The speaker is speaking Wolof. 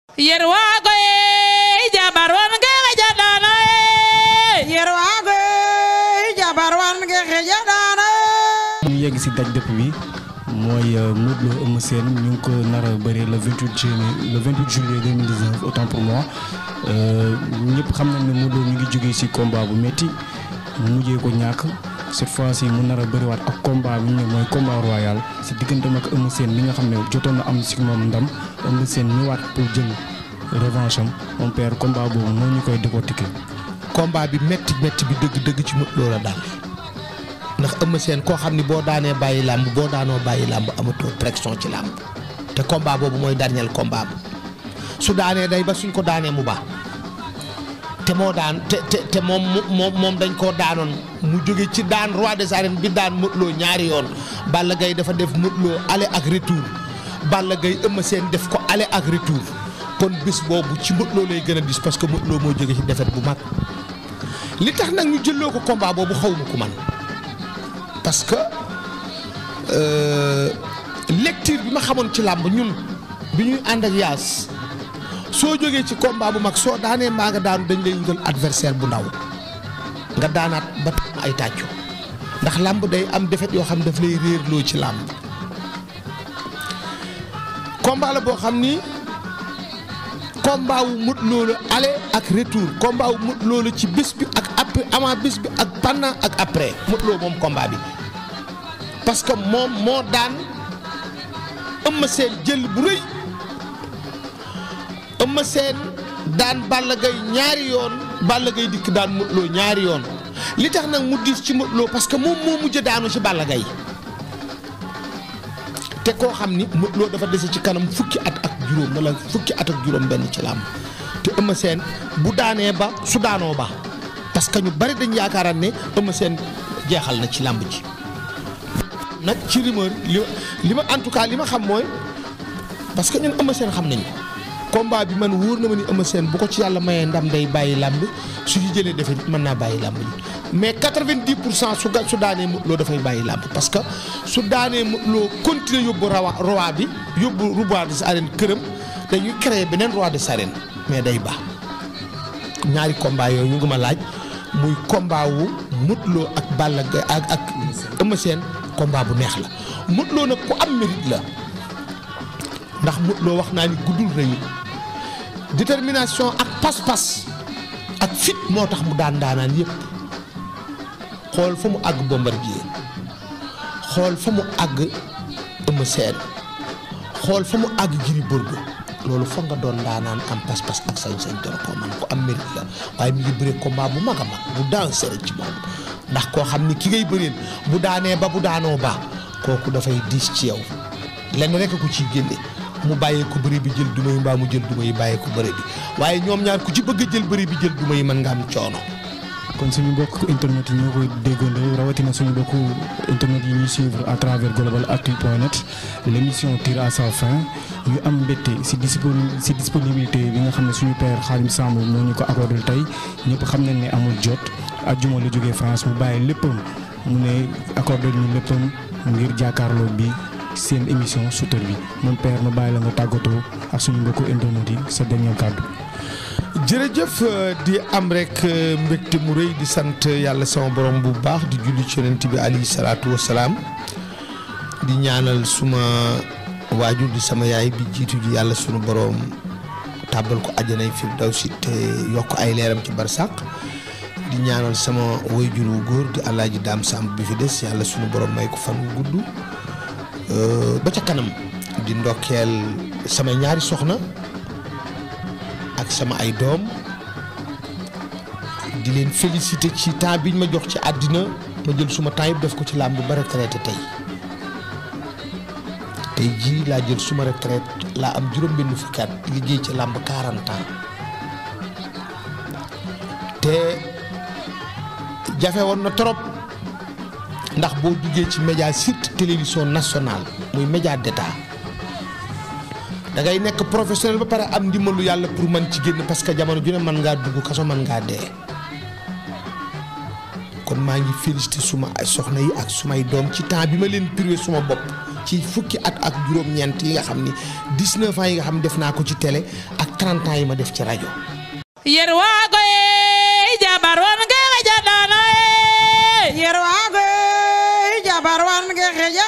yerwago e jabar wonge xejaɗano e yerwago e jabar wange xejaɗano ñu yegg si daj dëpp bi mooy Modou Lo Eumeu Sène ñu ngi ko nar a bëri le 28 juillet le 28 juillet 2019 autant pour moi ñëpp xam nañ ne Modou Lo ñu ngi jógee si combat bu métti mu mujjee ko ñàkk cette fois ci mu nar a bëriwaat ak combat bi ñu ne mooy combat royal si digganteem ak Eumeu Sène mi nga xam ne jotoon na am si moom ndam Eumeu Sène ñëwaat pour jël revanche am mon père combat boobu moo ñu koy décortiquer. combat bi métti métti bi dëgg dëgg ci Modou Lo la daal ndax Eumeu Sène koo xam ni boo daanee bàyyi làmb boo daanoo bàyyi làmb amatoo pression ci làmb te combat boobu mooy dernier combat bu su daanee day ba suñ ko daanee mu baax te moo daan te te te moom moom moom dañ koo daanoon mu jóge ci daan roi des arènes bi daan Modou Lo ñaari yoon Balla Gaye dafa def Modou Lo aller ak retour Balla Gaye Eumeu Sène def ko aller ak retour kon bis boobu ci Modou Lo lay gën a dis parce que Modou Lo moo jóge ci défaite bu mag li tax nag ñu jëloo ko combat boobu xaw ma ko man parce que lecture bi ma xamoon ci làmb ñun bi ñuy ànd ak yaas soo jógee ci combat bu mag soo daanee mbaa nga daanu dañ lay wutal adversaire bu ndaw nga daanaat ba ay tàccu ndax làmb day am défaite yoo xam daf lay réerloo ci làmb combat la boo xam ni combat wu Modou Lo la aller ak retour combat wu Modou Lo la ci bés bi ak après avant bés bi ak pendant ak après Modou Lo moom combat bi parce que moom moo daan Eumeu Sène jël bu rëy Eumeu Sène daan Balla Gaye ñaari yoon Balla Gaye dikk daan Modou Lo ñaari yoon li tax nag mu diis ci Modou Lo parce que moom moo mujj daanu ci Balla Gaye te koo xam ni Modou Lo dafa dese ci kanam fukki at ak juróom wala fukki at ak juróom benn ci làmb te Eumeu Sène bu daanee ba su daanoo ba parce que ñu bari dañ yaakaaraan ne Eumeu Sène jeexal na ci làmb ji nag ci rumeur li li ma en tout cas li ma xam mooy parce que ñun Eumeu Sène xam nañu combat bi man wóor na ma ni Eumeu Sène bu ko ci yàlla mayee ndam day bàyyi làmb su ñu jëlee defee mën naa bàyyi làmb ji mais 90 pour cent su ga su daanee Modou Lo dafay bàyyi làmb parce que su daanee Modou Lo continuer yóbbu rawa roi bi yóbbu roi des arènes këram dañuy créer beneen roi des arènes mais day baax ñaari combat yooyu ñu ngi ma laaj muy combat wu Modou Lo ak Balla Gaye ak ak Eumeu Sène combat bu neex la Modou Lo nag ku am mérite la ndax Modou Lo wax naa ni guddul rëyul détermination ak pas-pas ak fit moo tax mu daan daanaan yépp xool fa mu àgg Bombardier xool fa mu àgg Eumeu Sène xool fa mu àgg Gris Bordeaux loolu foog nga doon daanaan am pas-pas ak sañ-sañ doon koo man ko am mérite la waaye mi ngi bëree combat bu mag a mag bu dansé ci moom ndax koo xam ni ki ngay bëreel bu daanee ba bu daanoo ba kooku dafay diis ci yow lenn rek ko ciy génne mu bàyyee ko bëri bi jël duma yi mbaa mu jël duma yi bàyyee ko bëri bi waaye ñoom ñaar ku ci bëgg a jël bëri bi jël duma yi mën nga am coono. kon suñu mbokk internet yi ñoo koy déggandoo rawatina suñu mbokk internet yi ñuy suivre à travers globalactu.net l' émission tire à sa fin ñu am mbégte si disponi si disponibilité bi nga xam ne suñu père Khadim Samb moo ñu ko accordé tey ñëpp xam nañ ne amul jot ajjuma la jógee France mu bàyyi léppam mu ne accordé ñu léppam ngir jàkkaarloo bi seen émission Shooter bi mon père ma bàyyi la nga tàggatoo ak suñu mbokku internet yi sa dernier kàddu. jërëjëf di am rek mbégte mu rëy di sant yàlla sama borom bu baax di julli ci yonent bi alayhi salaatu wa salaam di ñaanal suma waajur di sama yaay bi jiitu ji yàlla sunu borom tàbbal ko àjjanay firdawsi te yokk ay leeram ci barsàq di ñaanal sama waajur wu góor di alaaji daam sàmb bi fi des yàlla sunu borom may ko fan wu gudd ba ca kanam di ndokkeel sama ñaari soxna. ak sama ay doom di leen félicité ci temps biñ ma jox ci àddina ma jël suma temps yëpp def ko ci làmb ba retraité tey tey jii laa jël suma retraite laa am juróom benn fukki at liggéey ci làmb 40 ans te jafe woon na trop ndax boo duggee ci média surtout télévision nationale muy média d'état da ngay nekk professionnel ba pare am ndimbalu yàlla pour mën ci génn parce que jamono ju ne mën ngaa dugg kaso mën ngaa dee kon maa ngi félicité suma ay soxna yi ak sumay doom ci temps bi ma leen privé suma bopp ci fukki at ak juróom-ñeent yi nga xam ni 19 ans yi nga xam ne def naa ko ci télé ak 30 ans yi ma def ci rajo. yerwago e jabar wonge xejaɗano e yerwago jabar wan ge xeja